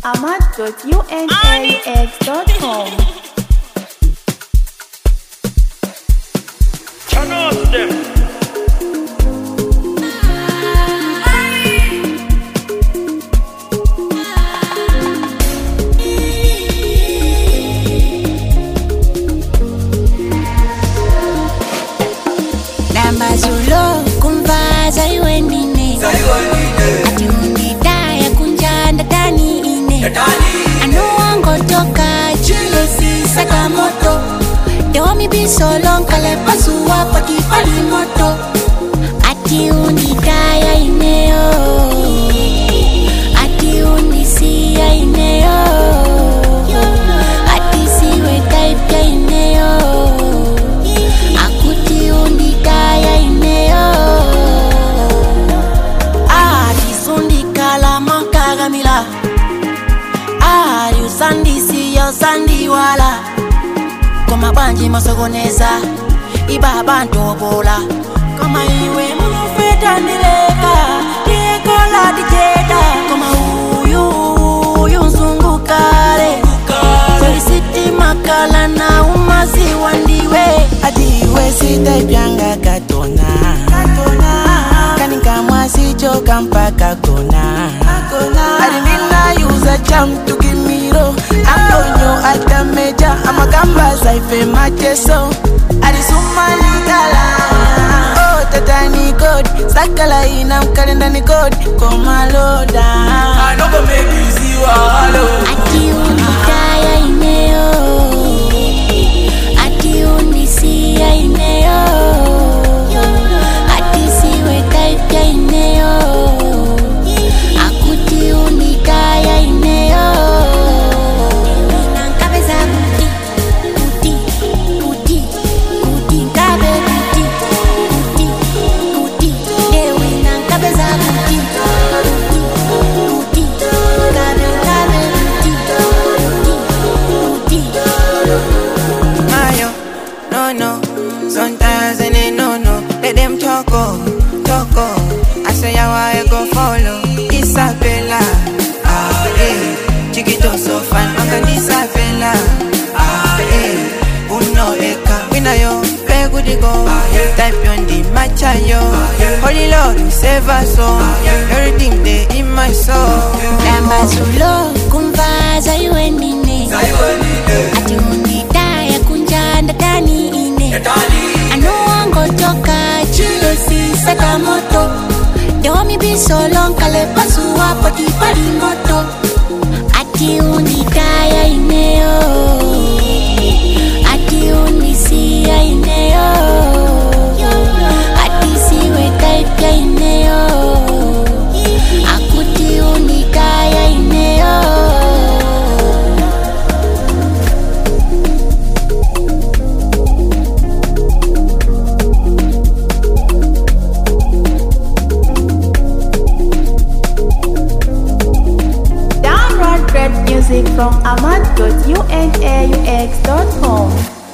ahmad.unaux.com. Turn off them. namba zulo kumvaza iwendine ati undidaya kunjanda tani ine anuwangotoka chilesi sakamoto dewomi bisolonkale pasuwa pakipali moto ati undidaya ineyo ati undisiya ineyo ati siwe taipya ineyo akuti undidaya ineyo alisundikala mankagamila ali usandisiya usandiwala koma bwanji masokoneza ibaba ntobola koma iwe munufetandileka ndikola dijeda koma uyu uyu nzungukale solisitimakala na umaziwa ndiwe adiwe sitaipyanga katona kanikamwa sichoka mpaka kona adiminayuza chamtukimiro akonyo atameja amakamba saife mateso adisumanikala oh, tatani kodi sakala ina mkalendani kodi komaloda ati undidaya ineyo ati undisiya ineyo ati siwe taipya ineyo akuti undidaya ineyo nankabeza kuti kuti kuti kuti ngabe kuti kuti kuti ewe nankabeza kuti kuti kuti ngabe ngabe kuti kuti kuti Mayo, no no. Sometimes and they no no. Let them talk oh, talk oh. I say how I go follow. Isabella, ah eh. Chiquito so fine, manga Isabella, ah eh. Uno eka, wina yo, pe good go. Type on the matcha yo. Holy Lord, save us all. Everything they in my soul. namba zulo kumvaza iwendine ati undidaya kunjanda tani ine anuwangotoka chilesi sakamoto dewomi bisolonkale pasuwa pakipali moto ati undidaya ineyo ati undisiya ineyo ati siwe taipya ineyo akuti undidaya ineyo Download great music from ahmad.unaux.com.